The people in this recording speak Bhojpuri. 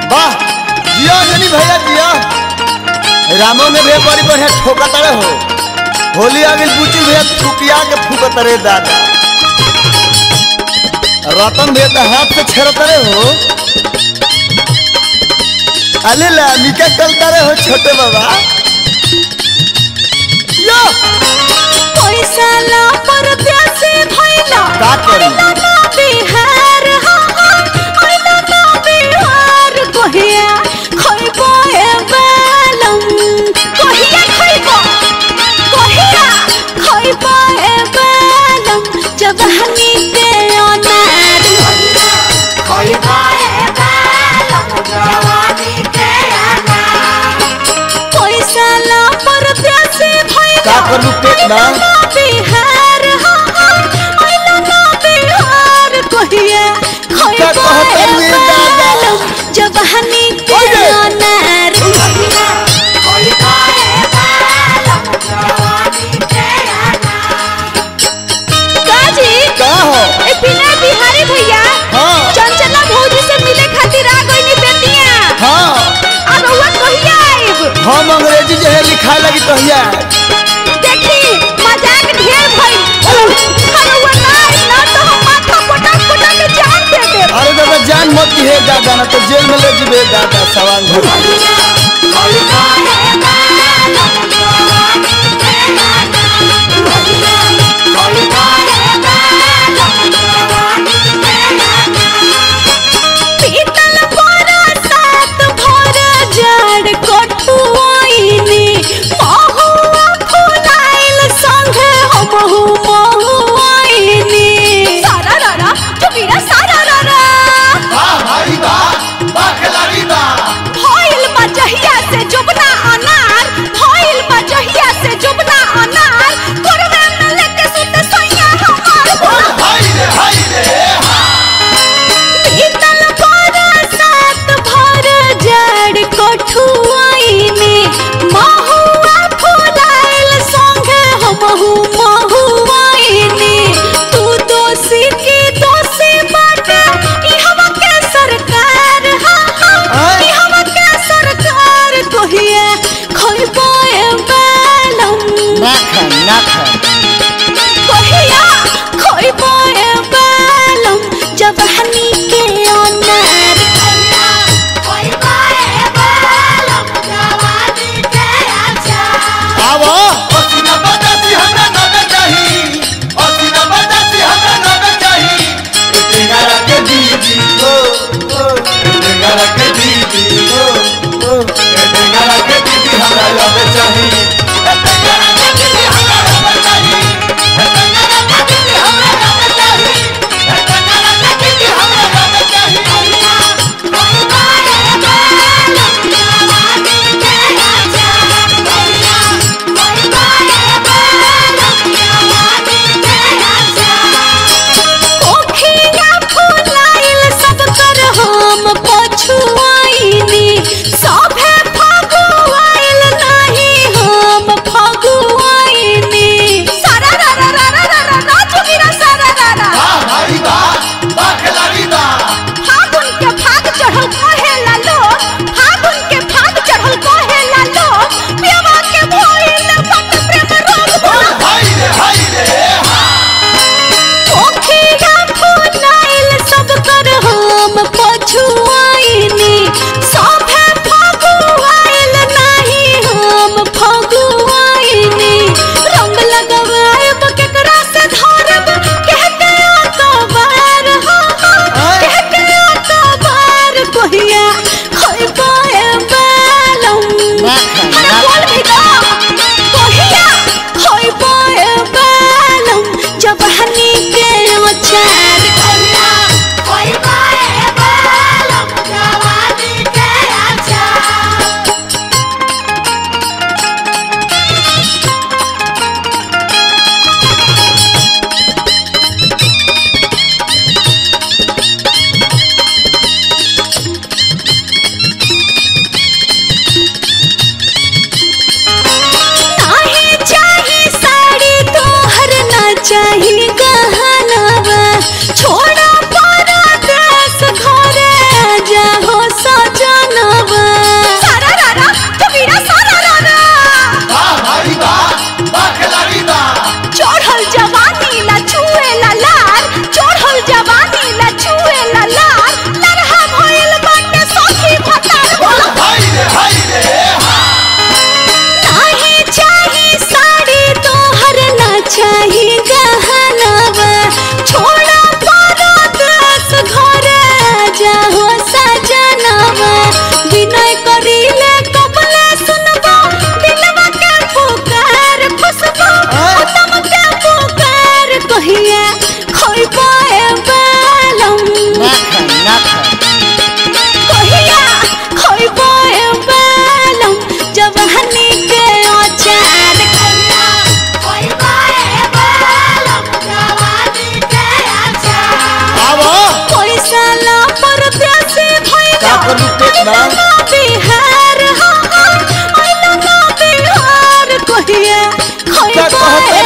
वाह जिया जनी भैया जिया रामो ने भैया बड़ी बढ़िया ठोका तड़े हो होली आ गई बुची भैया थुकिया के फूकत रे दादा रतन भैया तो हाथ से छेड़त रे हो अले ला निका कलता रे हो छोटे बाबा यो पैसा ला परदेसी भइला का करी? आइला ना बिहार हाँ, आइला ना बिहार कहिया खइबो ए बेलम कहिया खइबो कहिया खइबो ए बेलम जवानी के अनार खइबो ए बेलम जवानी के अनार पैसा ला परदेसी भइला का करू पेट ना? आइला ना बिहार हाँ, आइला ना बिहार कहिया खइबो कहत ए हमी दादा? बेलम जवानी के ओए! अनार खइबो ए बेलम जवानी के अनार काजी का हो ए बिना बिहारी भैया हाँ चंचला भौजी से मिले खातिर आ गइनी बेटिया हाँ आ रउआ कहिया आइब हम अंग्रेजी जो है लिखाए लगी तो हिया देखी मजाक ढेर भइल रउआ ना आइब ना तो हम माथा पटक पटक के जान दे देब अरे दादा जान मत की है दादा ना तो जेल में ले जीबे दादा सवाल भर पीतल बरसात भर जड़ कठुआइनी महुआ फुलाइल संगे हमहु महुआइनी सारा रारा चुगिरा सारा रारा भइल बा जहिया से जुबना अनार बा ना बिहार हाँ हाँ आइलो ना बिहार कहिया क्या खोइबा कहत